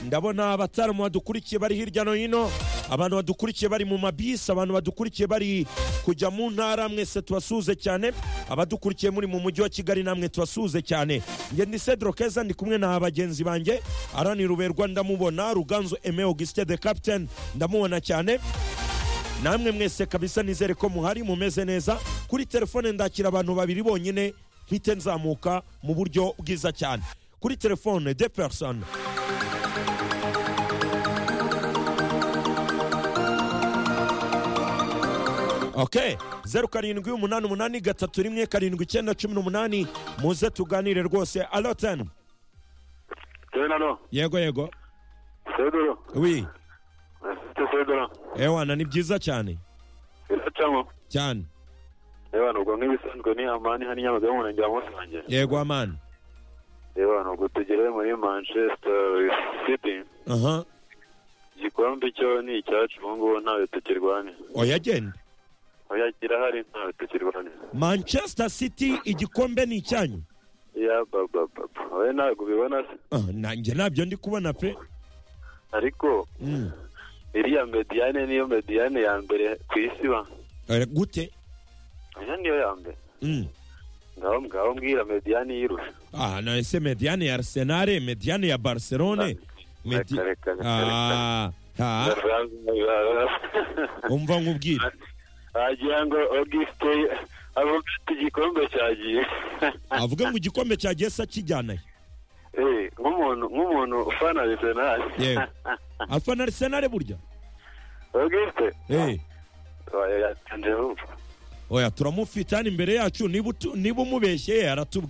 ndabona abatarumu badukurikiye bari hirya no hino abantu badukurikiye bari mu mabisi abantu badukurikiye bari kujya mu ntara mwese tubasuhuze cyane abadukurikiye muri mu mujyi wa kigali namwe tubasuhuze cyane njye ni cedro keza ndi kumwe na bagenzi banjye arani ruberwa ndamubona ruganzu eme augustin de capitaine ndamubona cyane namwe mwese kabisa nizere ko muhari mumeze neza kuri telefone ndakira abantu babiri bonyine mpite nzamuka mu buryo bwiza cyane kuri telefone de person ok zeru karindwi umunani umunani gatatu rimwe karindwi icyenda cumi n'umunani muze tuganire rwose aloteni Tenano, yego yego Sedoro, wi Mr. Sedoro, ewana ni byiza cyane biracamo. cyane Reba nubwo nk'ibisanzwe ni amani hano inyamaga y'umurenge wa Musange. yego amani Reba nubwo tugere muri Manchester City, aha igikombe cyo ni icyacu ubu ngubu ntawe tukirwanya. oya genda Oya kirahari ntawe tukirwanya. manchester city igikombe ni icyanyu Ya baba baba, oya ntabwo ubibona se. Ah, nanjye ntabyo ndi kubona pe Ariko Mm. iriya Mediane niyo Mediane ya mbere ku isi ba. Eh, gute Oya niyo ya mbere. Mm. Ngaho ngaho mbwira Mediane yirusha. ah nahise mediyane ya arisenale mediyane ya barcelone Medi- Reka, reka, reka, Ah, ah, umva nkubwire wagira ngo Auguste avuga ati igikombe cyagiye avuga ngo igikombe cyagiye se akijyanayo Eh, nk'umuntu nk'umuntu ufana Arsenal yego afana arisenale burya Auguste Eh, oya yatanze vuba oya turamufite hano imbere yacu niba utu- niba umubeshye aratubwira